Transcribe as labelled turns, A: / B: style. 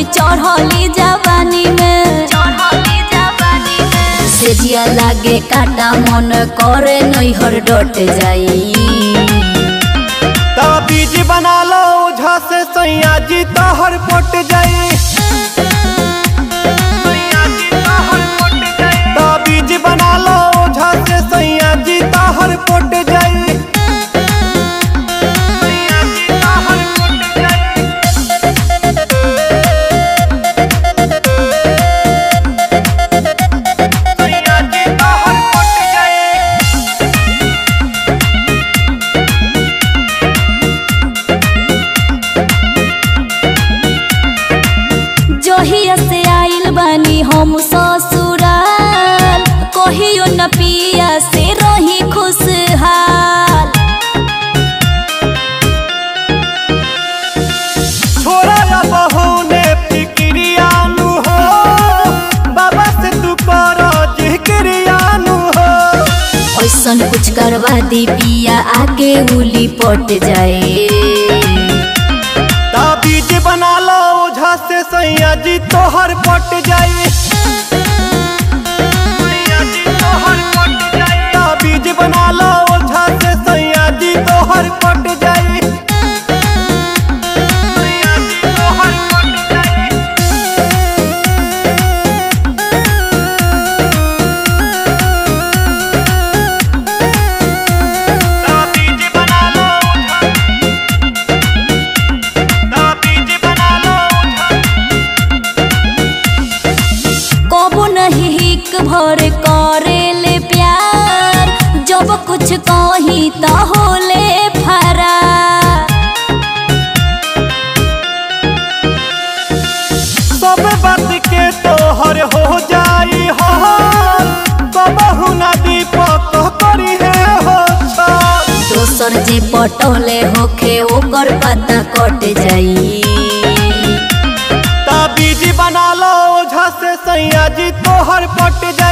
A: चढ़ली जवानी में चढ़ली जवानी में सेजिया लागे काटा मन करे नैहर डट जाई
B: तब बीज बना लो ओझा से सैया जी तहर पट जाई तब बीज बना लो ओझा से सैया जी तहर पट जाई सैया जी तहर पट जाई
A: जहिया से आइल बानी हम ससुराल कहियो न पिया से रही खुशहाल
B: छोरा या बहुने फिक्रियानु हो बाबा से तू कर जिक्रियानु हो
A: ऐसन कुछ करवा दी पिया आगे उली पट जाए
B: ता बीज बना लो ओझा से सैया जी तोहर पट जाई ता बीज बना लो ओझा से सैया जी तोहर पट जाई तोहर पट जाई ता बीज बना लो ओझा ता बीज बना लो ओझा
A: कबो नहीं हिक भर करे ले प्यार जब कुछ कही तो होले फरार
B: सब बात के तोहर हो जाई हाल कबहू ना दीपक करी है हो छल।
A: दोसर जे पटोले होखे ओकर पता कट जाई
B: ता बीज बना लो ओझा से सैया जी तोहर पट जा